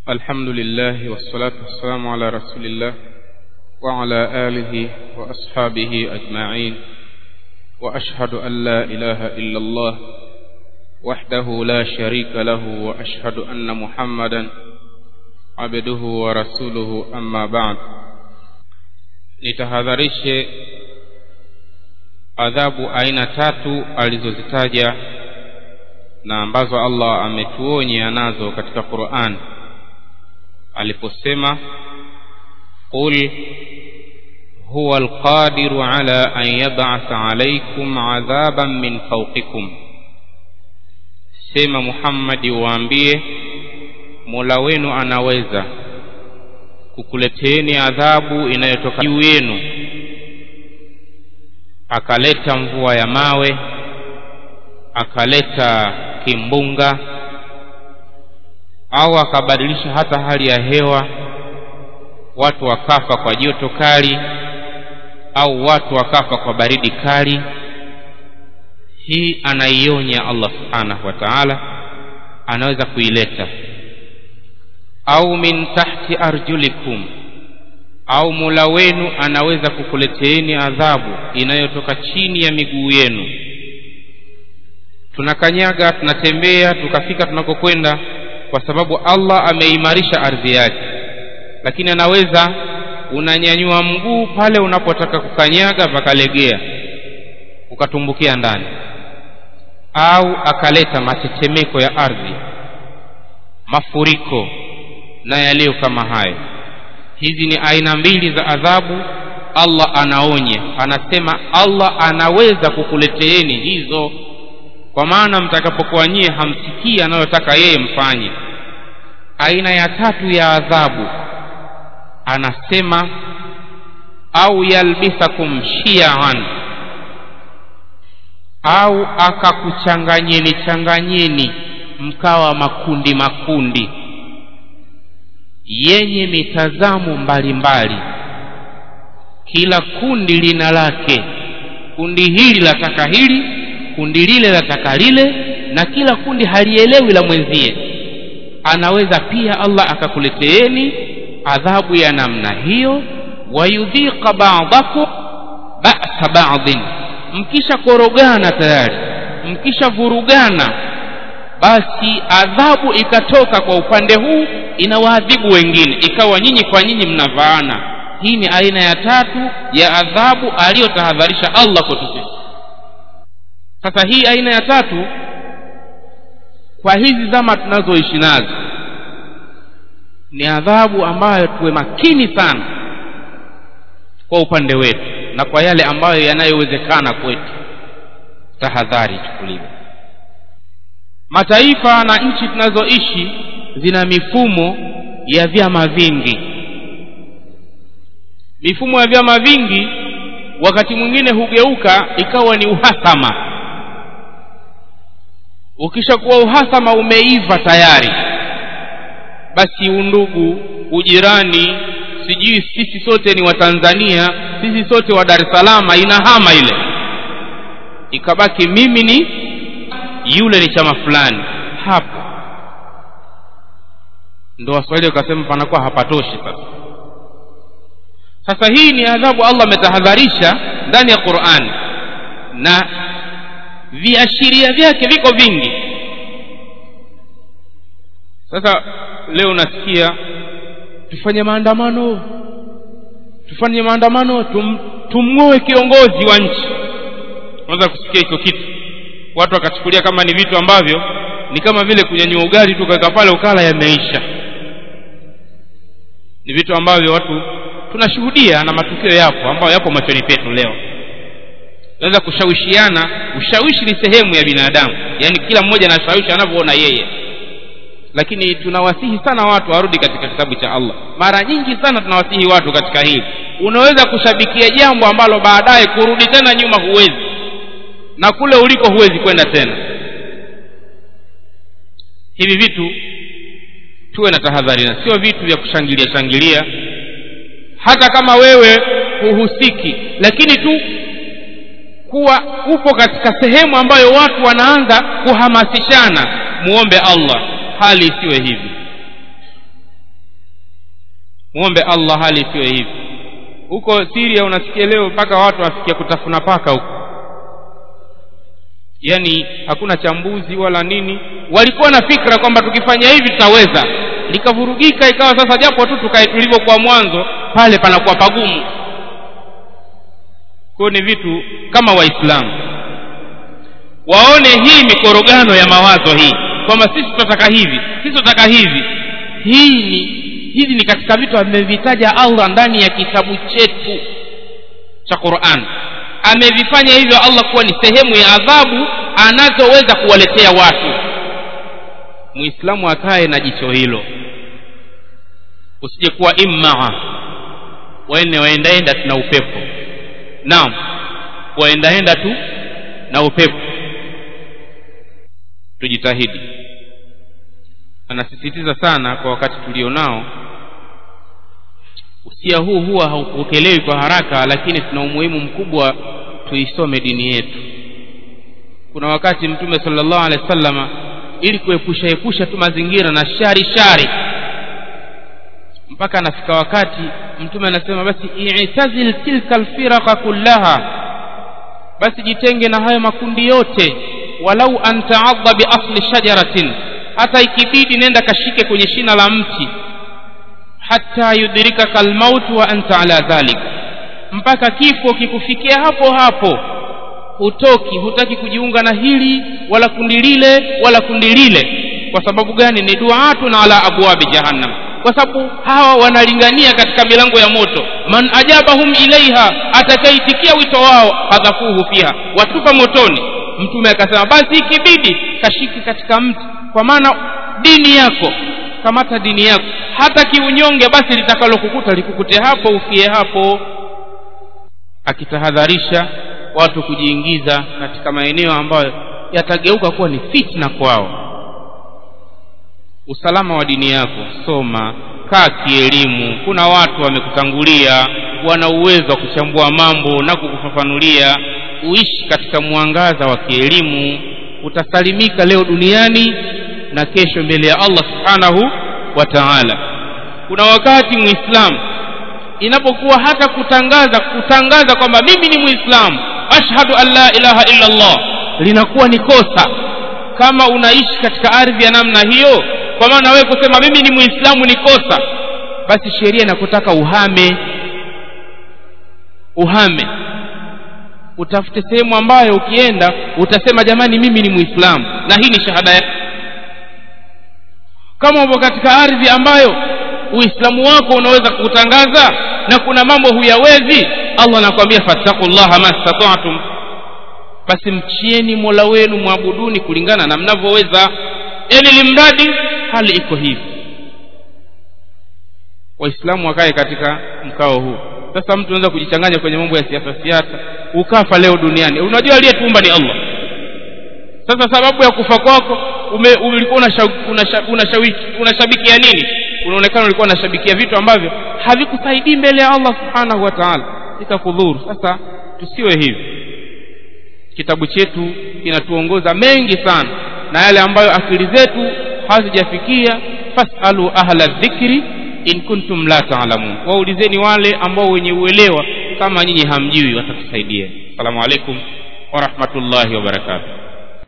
الحمد لله والصلاة والسلام على رسول الله وعلى آله وأصحابه أجمعين وأشهد أن لا إله إلا الله وحده لا شريك له وأشهد أن محمدا عبده ورسوله أما بعد nitahadharishe adhabu aina tatu alizozitaja na ambazo Allah ametuonya nazo katika Qur'an aliposema qul huwa alqadiru ala an yab'atha alaykum adhaban min fawqikum sema Muhammadi waambie Mola wenu anaweza kukuleteeni adhabu inayotoka juu yenu akaleta mvua ya mawe akaleta kimbunga au akabadilisha hata hali ya hewa watu wakafa kwa joto kali au watu wakafa kwa baridi kali hii anaionya Allah subhanahu wa ta'ala anaweza kuileta au min tahti arjulikum au mula wenu anaweza kukuleteeni adhabu inayotoka chini ya miguu yenu tunakanyaga tunatembea tukafika tunakokwenda kwa sababu Allah ameimarisha ardhi yake lakini anaweza unanyanyua mguu pale unapotaka kukanyaga pakalegea ukatumbukia ndani au akaleta matetemeko ya ardhi mafuriko na yaliyo kama hayo hizi ni aina mbili za adhabu Allah anaonya anasema Allah anaweza kukuleteeni hizo kwa maana mtakapokuwa nyie hamsikii anayotaka yeye mfanye aina ya tatu ya adhabu anasema au yalbisakum shiaan au akakuchanganyeni changanyeni mkawa makundi makundi yenye mitazamo mbalimbali kila kundi lina lake kundi hili lataka hili kundi lile lataka lile na kila kundi halielewi la mwenzie anaweza pia Allah akakuleteeni adhabu ya namna hiyo wayudhiqa ba'dakum ba'sa ba'dhin mkisha korogana tayari mkisha vurugana basi adhabu ikatoka kwa upande huu inawaadhibu wengine ikawa nyinyi kwa nyinyi mnavaana hii ni aina ya tatu ya adhabu aliyotahadharisha Allah kwetu sisi sasa hii aina ya tatu kwa hizi zama tunazoishi nazo ni adhabu ambayo tuwe makini sana kwa upande wetu na kwa yale ambayo yanayowezekana kwetu tahadhari ichukuliwe mataifa na nchi tunazoishi zina mifumo ya vyama vingi mifumo ya vyama vingi wakati mwingine hugeuka ikawa ni uhasama ukishakuwa uhasama umeiva tayari basi undugu ujirani sijui sisi sote ni watanzania sisi sote wa dar es salaam inahama ile ikabaki mimi ni yule ni chama fulani hapo ndo waswahili wakasema panakuwa hapatoshi sasa sasa hii ni adhabu allah ametahadharisha ndani ya qurani na viashiria vyake viko vingi sasa leo nasikia tufanye maandamano tufanye maandamano tum, tumng'oe kiongozi wa nchi unaweza kusikia hicho kitu watu wakachukulia kama ni vitu ambavyo ni kama vile kunyanyua ugali tu kaweka pale ukala yameisha ni vitu ambavyo watu tunashuhudia na matukio yapo ambayo yapo machoni petu leo naweza kushawishiana ushawishi ni sehemu ya binadamu yaani kila mmoja anashawishi anavyoona yeye lakini tunawasihi sana watu warudi katika kitabu cha Allah mara nyingi sana tunawasihi watu katika hili unaweza kushabikia jambo ambalo baadaye kurudi tena nyuma huwezi na kule uliko huwezi kwenda tena hivi vitu tuwe na tahadhari na sio vitu vya kushangilia shangilia hata kama wewe huhusiki lakini tu kuwa upo katika sehemu ambayo watu wanaanza kuhamasishana muombe Allah hali isiwe hivi muombe allah hali isiwe hivi huko siria unasikia leo mpaka watu wafikia kutafuna paka huko yaani hakuna chambuzi wala nini walikuwa na fikra kwamba tukifanya hivi tutaweza likavurugika ikawa sasa japo tu tukae tulivyokuwa mwanzo pale panakuwa pagumu kwayo ni vitu kama waislamu waone hii mikorogano ya mawazo hii kwamba sisi tunataka hivi sisi tunataka hivi hii ni hivi ni katika vitu amevitaja allah ndani ya kitabu chetu cha quran amevifanya hivyo allah kuwa ni sehemu ya adhabu anazoweza kuwaletea watu muislamu akae na jicho hilo usije kuwa immaa waene waendaenda tu na upepo naam waendaenda tu na upepo tujitahidi anasisitiza sana kwa wakati tulionao usia huu huwa haupokelewi kwa haraka lakini tuna umuhimu mkubwa tuisome dini yetu kuna wakati mtume sallallahu alaihi wasallama ili kuepusha epusha tu mazingira na shari shari mpaka anafika wakati mtume anasema basi i'tazil tilka alfiraqa kullaha basi jitenge na hayo makundi yote walau an ta'adha bi asli shajaratin hata ikibidi nenda kashike kwenye shina la mti hata yudrikaka almaut wa anta ala dhalik mpaka kifo kikufikia hapo hapo hutoki hutaki kujiunga na hili wala kundi lile wala kundi lile kwa sababu gani ni duatun ala abwabi jahannam kwa sababu hawa wanalingania katika milango ya moto man ajabahum ilaiha atakaitikia wito wao kadhafuhu fiha watupa motoni mtume akasema basi ikibidi kashiki katika mti kwa maana dini yako kamata dini yako hata kiunyonge basi litakalokukuta likukute hapo ufie hapo akitahadharisha watu kujiingiza katika maeneo ambayo yatageuka kuwa ni fitna kwao usalama wa dini yako soma kaa kielimu kuna watu wamekutangulia wana uwezo wa kuchambua mambo na kukufafanulia uishi katika mwangaza wa kielimu utasalimika leo duniani na kesho mbele ya allah subhanahu wa taala kuna wakati muislamu inapokuwa hata kutangaza kutangaza kwamba mimi ni muislamu ashhadu an la ilaha illa allah linakuwa ni kosa kama unaishi katika ardhi ya namna hiyo kwa maana wewe kusema mimi ni muislamu ni kosa basi sheria inakutaka uhame uhame utafute sehemu ambayo ukienda utasema jamani mimi ni muislamu na hii ni shahada ya kama upo katika ardhi ambayo uislamu wako unaweza kuutangaza na kuna mambo huyawezi allah anakuambia fattaqullaha mastata'tum basi mchieni mola wenu mwabuduni kulingana na mnavyoweza yani limradi hali iko hivi waislamu wakae katika mkao huu sasa mtu anaweza kujichanganya kwenye mambo ya siasa siasa ukafa leo duniani unajua aliyetuumba ni allah sasa sababu ya kufa kwako ulikuwa unashabiki unashabikia nini unaonekana ulikuwa unashabikia vitu ambavyo havikusaidii mbele ya allah subhanahu wa taala itakudhuru sasa tusiwe hivi kitabu chetu kinatuongoza mengi sana na yale ambayo akili zetu hazijafikia fasalu ahla dhikri in kuntum la taalamun waulizeni wale ambao wenye uelewa kama nyinyi hamjui watakusaidia assalamu alaikum warahmatullahi wabarakatuh